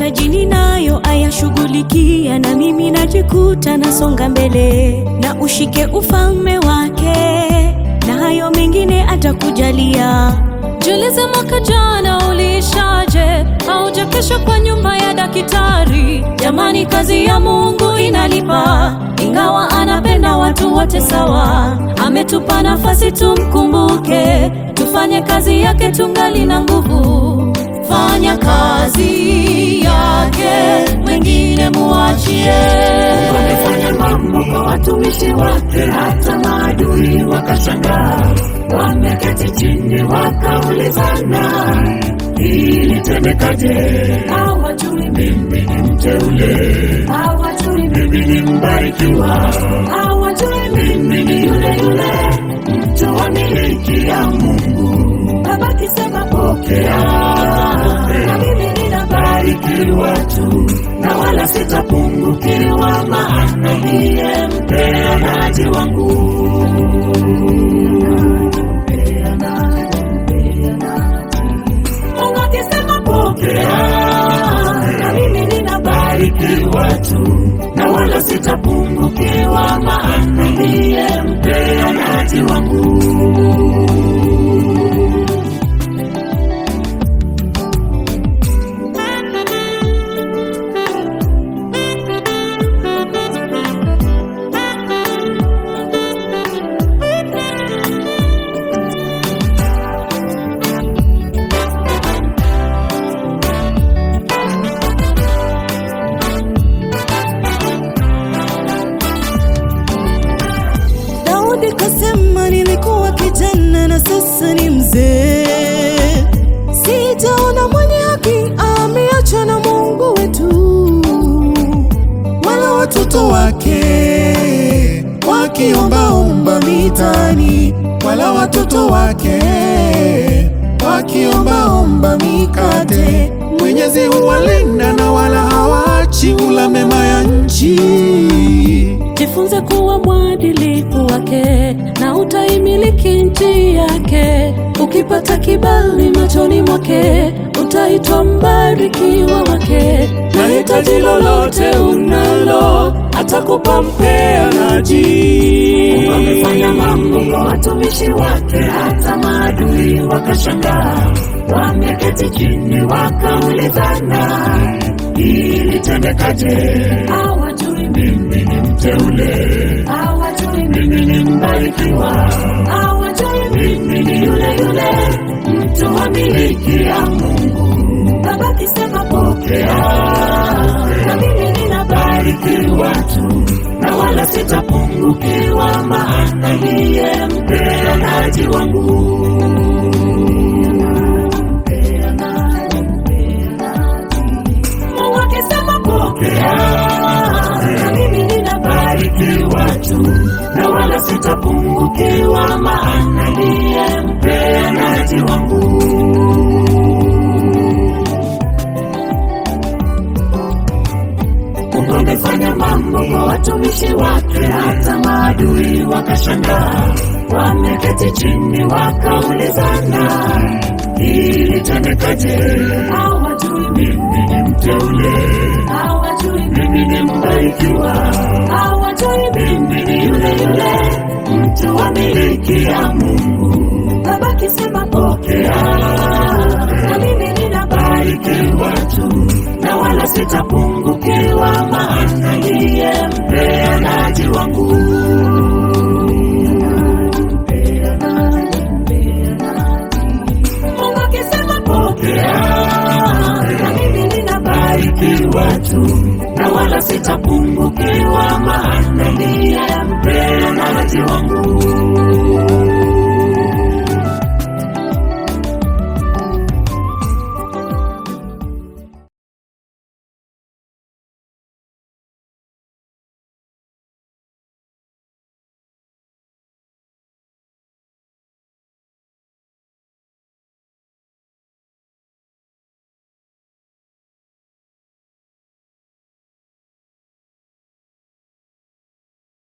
mahitaji ninayo ayashughulikia, na mimi najikuta nasonga mbele, na ushike ufalme wake, na hayo mengine atakujalia. Jiulize, mwaka jana uliishaje? Haujakesha kwa nyumba ya daktari. Jamani, kazi ya Mungu inalipa, ingawa anapenda watu wote sawa. Ametupa nafasi tumkumbuke, tufanye kazi yake tungali na nguvu. Fanya kazi yake, wengine muachie. Wamefanya mambo kwa watumishi wake, hata maadui wakashangaa. Wameketi chini wakaulizana, ilitendekaje? Hawajui mimi ni mteule, hawajui mimi ni mbarikiwa, hawajui mimi ni yule yule mtu wa miliki ya Mungu. Baba kisema pokea, na mimi ninabarikiwa tu, na wala sitapungukiwa, maana ndiye mpeanaji wangu. Mungu akisema pokea, na mimi ninabarikiwa tu, na wala sitapungukiwa, maana ndiye mpeanaji wangu. Daudi kasema, nilikuwa kijana na sasa ni mzee, sijaona mwenye haki ameachwa na Mungu wetu, wala watoto wake wakiombaomba mitaani, wala watoto wake wakiombaomba mikate. Mwenyezi huwalinda na wala hawaachi ula mema ya nchi. Jifunze kuwa mwadilifu wake na utaimiliki nchi yake. Ukipata kibali machoni mwake, utaitwa mbarikiwa wake. na hitaji lolote unalo atakupa mpeanaji. Mungu amefanya mambo kwa watumishi wake, hata maadui wakashangaa. Wameketi chini wakaulizana, ilitendekaje? Hawajui mimi ni mteule, hawajui mimi ni mbarikiwa, hawajui mimi ni yule yule mtu wa miliki ya Mungu. Baba kisema pokea, na mimi ninabarikiwa tu, na wala sitapungukiwa, maana ndiye mpeanaji wangu. Mungu akisema pokea, na mimi ninabarikiwa tu, na wala sitapungukiwa, maana ndiye mpeanaji wangu. Mungu amefanya mambo kwa watumishi wake, hata maadui wakashangaa. Wameketi chini wakaulizana, ilitendekaje? Hawajui mimi ni mteule, hawajui mimi ni mbarikiwa, hawajui mimi ni yule yule mtu wa miliki ya Mungu. Baba kisema pokea, na mimi ninabarikiwa tu, na wala sitapungukiwa, maana ndiye